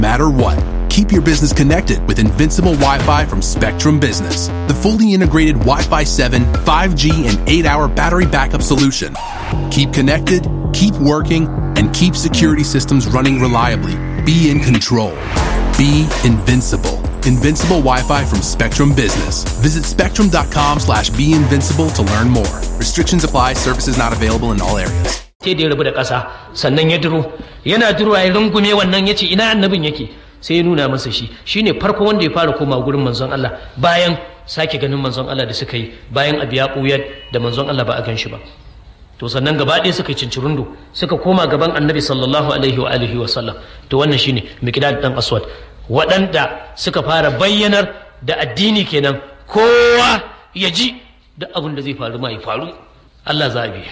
matter what. Keep your business connected with Invincible Wi Fi from Spectrum Business, the fully integrated Wi Fi 7, 5G, and 8 hour battery backup solution. Keep connected, keep working, and keep security systems running reliably. Be in control. Be invincible. Invincible Wi-Fi from Spectrum Business. Visit spectrum.com slash be invincible to learn more. Restrictions apply. Services not available in all areas. sai da ya rabu da ƙasa sannan ya duro yana duro ya rungume wannan ya ce ina annabin yake sai ya nuna masa shi shine farko wanda ya fara koma gurin manzon Allah bayan sake ganin manzon Allah da suka yi bayan abu ya ɓuya da manzon Allah ba a gan shi ba to sannan gaba ɗaya suka yi cincirundo suka koma gaban annabi sallallahu alaihi wa alihi wa sallam to wannan shine miqdad dan aswad waɗanda suka fara bayyanar da addini kenan kowa ya ji duk abin da zai faru ma ya faru Allah zabi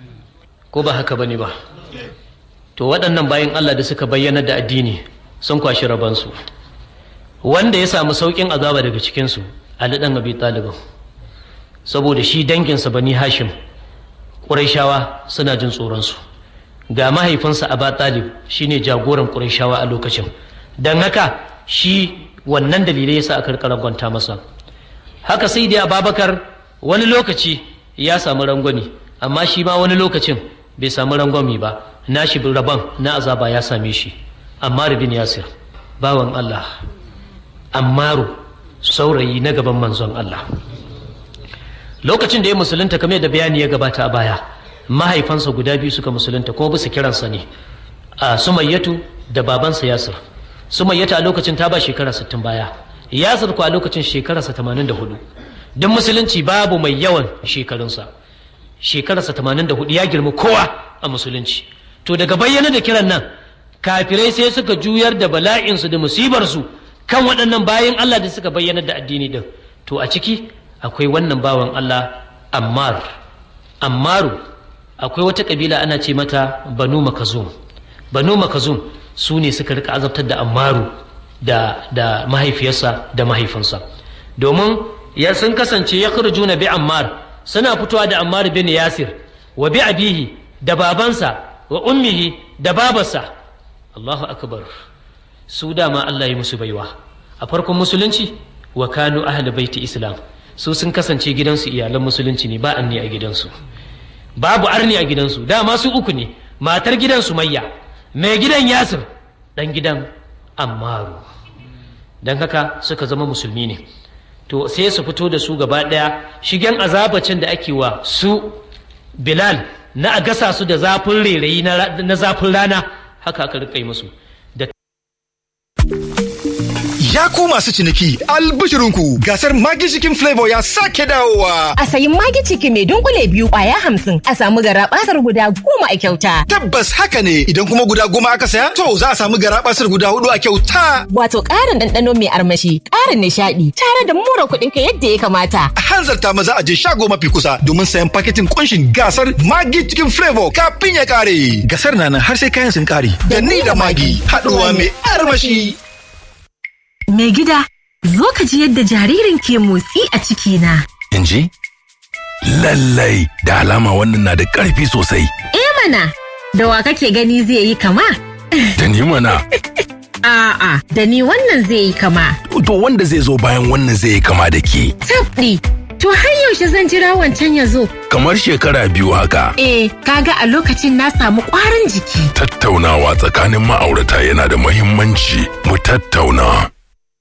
ko ba haka bane ba to waɗannan bayan Allah da suka bayyana da addini sun kwashi rabansu wanda ya samu sauƙin azaba daga cikinsu Ali ɗan Abi Talib saboda shi danginsa Bani Hashim Qurayshawa suna jin tsoronsu ga mahaifinsa Aba Talib shine jagoran Qurayshawa a lokacin dan haka shi wannan dalilai yasa aka rangwanta masa haka sai dai Ababakar wani lokaci ya samu rangwani amma shi ma wani lokacin bai samu rangwami ba nashi rabon na azaba ya same shi Ammar bin Yasir bawan Allah Ammaru saurayi na gaban manzon Allah lokacin da ya musulunta kamar da bayani ya gabata a baya mahaifansa guda biyu suka musulunta kuma bisa kiransa ne a sumayyatu da babansa Yasir sumayyatu a lokacin ta ba shekara 60 baya Yasir ko a lokacin shekararsa 84 don musulunci babu mai yawan shekarunsa shekararsa 84 ya girma kowa a musulunci to daga bayyana da kiran nan kafirai sai suka juyar da bala'insu da musibarsu kan waɗannan bayan Allah da suka bayyana da addini din to a ciki akwai wannan bawan Allah Ammar Ammaru akwai wata kabila ana ce mata Banu Makazum Banu Makazum su ne suka rika azabtar da Ammaru da da mahaifiyarsa da mahaifinsa domin ya sun kasance ya juna bi Ammar suna fitowa da Ammar bin Yasir wa bi abihi da babansa wa ummihi da babarsa Allahu akbar su dama Allah ya musu baiwa a farkon musulunci wa kanu ahli baiti islam su sun kasance gidansu iyalan musulunci ne ba anni a gidansu babu arni a gidansu dama su uku ne matar gidan sumayya mai gidan yasir dan gidan ammaru don haka suka zama musulmi ne to sai su fito da su gaba ɗaya shigen azabacin da ake wa su bilal na a gasa su da zafin rairayi na zafin rana haka aka rika yi musu da Ya ku masu ciniki albishirinku gasar Magi Chicken Flavor ya sake dawowa. A sayi Magi Chicken mai dunkule biyu kwaya hamsin a samu garabasar guda goma a kyauta. Tabbas haka ne idan kuma guda goma aka saya to za a samu garabasar guda hudu a kyauta. Wato ƙarin ɗanɗano mai armashi, ƙarin nishaɗi tare da mura kuɗin ka yadda ya kamata. A hanzarta maza a je shago mafi kusa domin sayan paketin kunshin gasar Magi Chicken Flavor kafin ya kare. Gasar na nan har sai kayan sun kare. Da ni da Magi haɗuwa mai armashi. Mai gida, zo ka ji yadda jaririn ke motsi a cikina. In ji? Lallai da alama wannan na da ƙarfi sosai. Eh mana, da wa kake gani zai yi kama? Da ni mana. A'a, da ni wannan zai yi kama. To wanda zai zo bayan wannan zai yi kama da ke. Tabɗi, to har yaushe zan jira wancan ya zo. Kamar shekara biyu haka. Eh, kaga a lokacin na samu ƙwarin jiki. Tattaunawa tsakanin ma'aurata yana da muhimmanci. Mu tattauna.